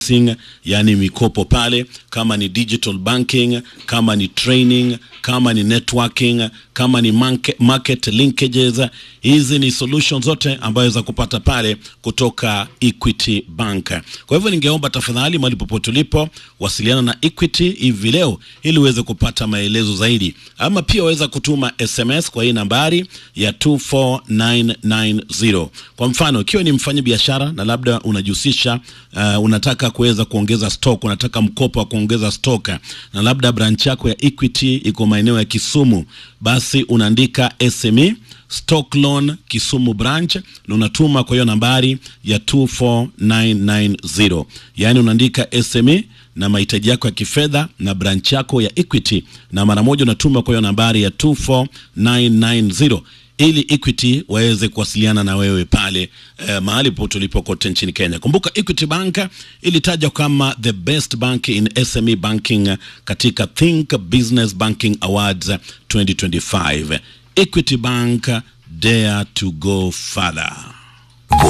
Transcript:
financing, yani mikopo pale, kama ni digital banking, kama ni training, kama ni networking, kama ni market, market linkages. Hizi ni solutions zote ambayo za kupata pale kutoka Equity Bank. Kwa hivyo ningeomba tafadhali, mahali popote ulipo, wasiliana na Equity hivi leo ili uweze kupata maelezo zaidi, ama pia waweza kutuma SMS kwa hii nambari ya 24990. Kwa mfano, ikiwa ni mfanya biashara na labda unajihusisha uh, unataka kuweza kuongeza stock, unataka mkopo wa kuongeza stock na labda branch yako ya Equity iko maeneo ya Kisumu, basi unaandika SME stock loan Kisumu branch na unatuma kwa hiyo nambari ya 24990, yaani unaandika SME na mahitaji yako ya kifedha na branch yako ya Equity, na mara moja unatuma kwa hiyo nambari ya 24990 ili Equity waweze kuwasiliana na wewe pale eh, mahali popote ulipo kote nchini Kenya. Kumbuka Equity Bank ilitajwa kama the best bank in SME banking katika Think Business Banking Awards 2025. Equity Bank dare to go further.